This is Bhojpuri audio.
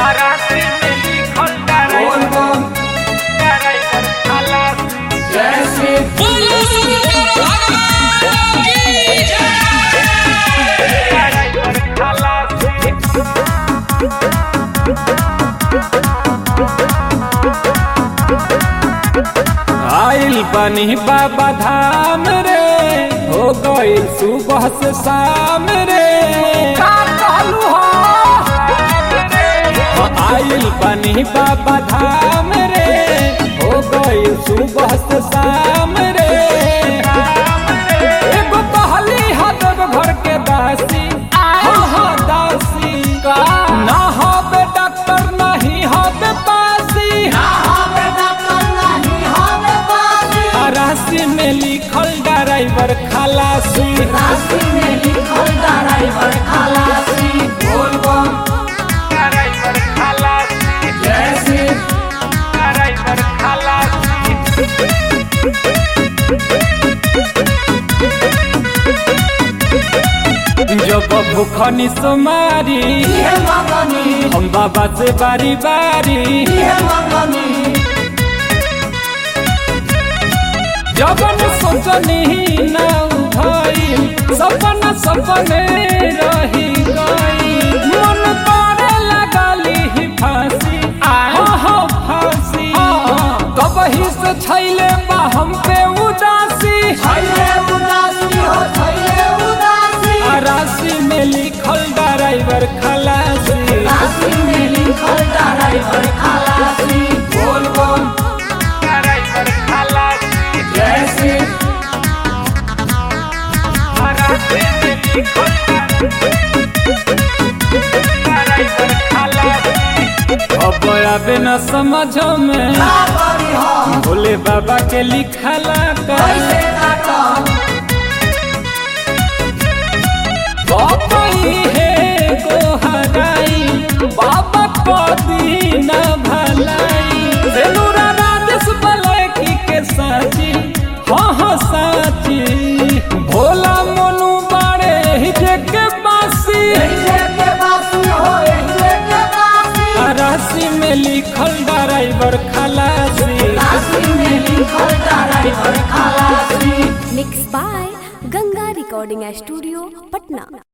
राशि में लिखल बोल ड्राइवर बम ड्राइवर खलासी जय श्री बोलो शंकर भगवान की जय ड्राइवर खलासी आइल बनी बाबा धाम रे हो गइल सुबह से शाम रे का कहलू हो आइल बनी बाबा धाम रे हो गइल सुबह से शाम रे एगो कहली हदब घर के दासी हो हो दासी का ना होबे डॉक्टर नहीं होबे पासी राशि में लिखल ड्राइवर खलासी बोल बम ड्राइवर खलासी जय श्री ड्राइवर खलासी जब भूखनी सुमारी हम बाबा से बारी बारी जबन सोचनी ना उठाई सपना सपने रही गई मन करे लगली ही फांसी हो हो फांसी कबही से छैले बा हम पे उदासी आ राशि में लिखल ड्राइवर खलासी बोल बोल ड्राइवर खलासी जय श्री राशि में लिखल ड्राइवर खलासी अब आबे न समझ में भोले बाबा के लिखला का बाबाई है को हराई बाबा को दीना भलाई सेनुरा राजेश बलकी के साची हाँ हाँ साची भोला मोनू बाड़े ही जे के बासी आ राशि में लिखल ड्राइवर खलासी mix by Ganga recording studio Patna